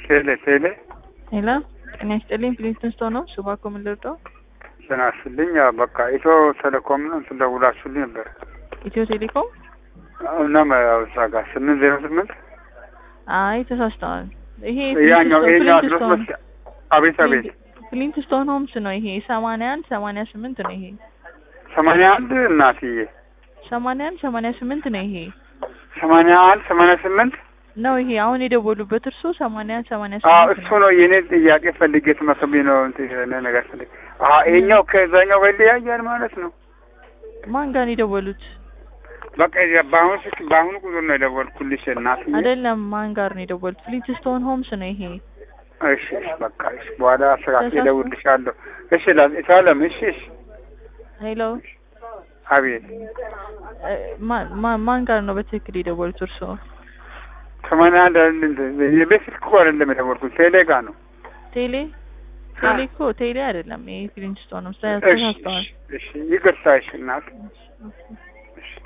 ቴሌ ቴሌ ሄሎ ጤና ይስጥልኝ ፕሊንስተን ስቶን ነው ሱባኮ ምን ልርዳው? ስናስልኝ በቃ ኢትዮ ቴሌኮም ነው እንትን ደውላችሁልኝ ነበር። ኢትዮ ቴሌኮም እናም ያው እዛ ጋር ስምንት ዜሮ ስምንት አይ ተሳስተዋል። ይሄ ያኛው ይሄኛው አድረስ ፍሊንትስቶን መስ አቤት አቤት ፍሊንትስቶን ሆምስ ነው ይሄ ሰማንያ አንድ ሰማንያ ስምንት ነው ይሄ ሰማንያ አንድ እናትዬ ሰማንያ አንድ ሰማንያ ስምንት ነው ይሄ ሰማንያ አንድ ሰማንያ ስምንት ነው ይሄ አሁን የደወሉበት እርሶ ሰማንያ አንድ ሰማንያ አዎ ስምንት እሱ ነው። ነው የኔ ጥያቄ ፈልጌ ትመስሎኝ ነው እንትን የሆነ ነገር ፈልጌ አሀ ይሄኛው ከዛኛው ጋር ይለያያል ማለት ነው። ማን ጋር ነው የደወሉት? በቃ የዚያ በአሁኑ ስልክ በአሁኑ ቁጥር ነው የደወልኩልሽ እናትዬ። አይደለም ማን ጋር ነው የደወሉት? ፍሊንትስቶን ሆምስ ነው ይሄ። እሺ እሺ በቃ እሺ በኋላ አስተካክዬ ተሳስቶ- እደውልልሻለሁ። እሺ ላ- ሳለም እሺ እሺ ሄሎ አቤት እ፣ ማ- ማ- ማን ጋር ነው በትክክል የደወሉት እርሶ? ሰማንያ አንድ አይደል እንትን የቤት ስልክ እኮ አይደለም የደወልኩት ቴሌ ጋር ነው። ቴሌ ቴሌ እኮ ቴሌ አይደለም ይሄ ፍሊንትስቶን ነው። እሺ ተሳስተዋል። እሺ እሺ ይቅርታ እሺ እናት እሺ፣ ኦኬ።